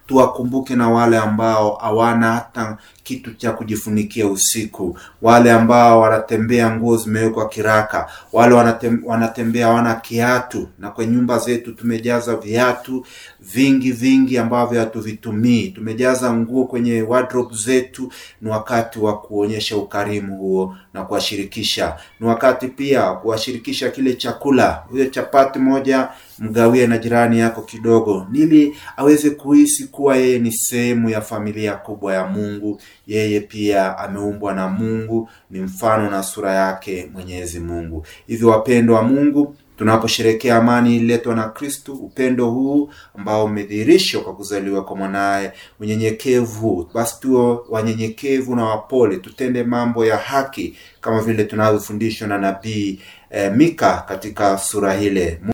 tuwakumbuke na wale ambao hawana hata kitu cha kujifunikia usiku, wale ambao wanatembea nguo zimewekwa kiraka, wale wanatem, wanatembea hawana kiatu, na kwa nyumba zetu tumejaza viatu vingi vingi ambavyo hatuvitumii, tumejaza nguo kwenye wardrobe zetu. Ni wakati wa kuonyesha ukarimu huo na kuwashirikisha. Ni wakati pia kuwashirikisha kile chakula, hiyo chapati moja mgawie na jirani yako kidogo, ili aweze kuhisi kuwa yeye ni sehemu ya familia kubwa ya Mungu. Yeye pia ameumbwa na Mungu, ni mfano na sura yake Mwenyezi Mungu. Hivyo wapendwa wa Mungu, tunaposherekea amani ililetwa na Kristu, upendo huu ambao umedhihirishwa kwa kuzaliwa kwa mwanaye, unyenyekevu, basi tuwe wanyenyekevu na wapole, tutende mambo ya haki kama vile tunavyofundishwa na nabii eh, Mika katika sura ile.